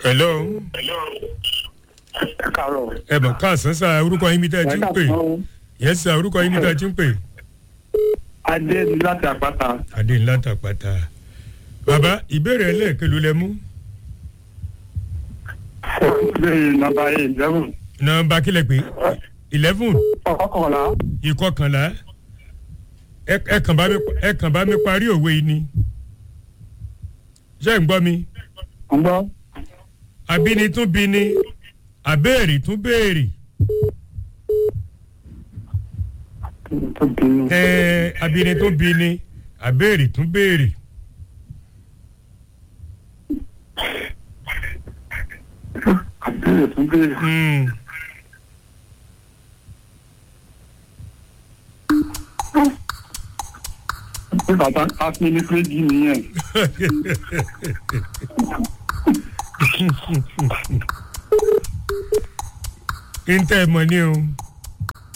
hello ẹ káàárọ̀. ẹ bọ̀ káàsán sá orúkọ yín mi tẹ́ ẹ ti ń pè yẹn sá orúkọ yín mi tẹ́ ẹ ti ń pè. adé ni láti àpáta. adé ńlá tàpátá bàbá ìbéèrè ẹlẹ́ẹ̀kẹ́lú lẹ mú bẹ́ẹ̀ nàbà eleven nọ́mbà kílẹ̀ pé eleven ọkọ̀ọ̀la ìkọkànlá ẹ ẹ kàn bá mi ẹ kàn bá mi parí òwe yìí ni ṣé ń gbọ́ mi ń gbọ́. abíni tún bini àbẹ́ẹ̀rì tún béèrè tó bínú. ẹ abíni tún bini àbẹ́ẹ̀rì tún béèrè àbẹ̀rẹ̀ tún bẹ̀rẹ̀. Hmm. pé bàbá afi ní péjì nìyẹn. ń tẹ́ ẹ mọ̀ ní o